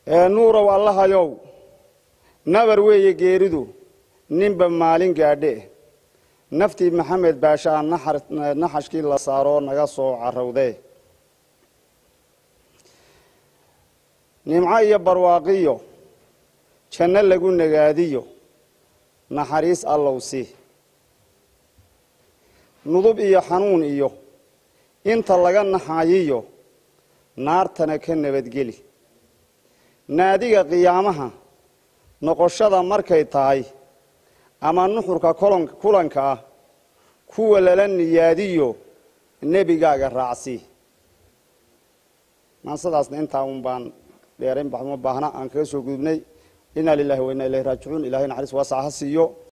ee nuurow allahayow nabar weeye geeridu ninba maalin gaadhe naftii maxamed baashaa naxashkii la saaroo naga soo carowdee nimco iyo barwaaqiyo janno lagu nagaadiyo naxariis allow si nudub iyo xanuun iyo inta laga naxayiyo naartana ka nabadgeli naadiga qiyaamaha noqoshada markay tahay ama nuxurka kulanka ah kuwa lala niyaadiyo nebigaaga raacsi maasadaasna intaa un baan dheerayn baxma baahna aan kaga soo gudubnay inaa lilahi wa inaa ilahi raajicuun ilahay naxariis waasac ha siiyo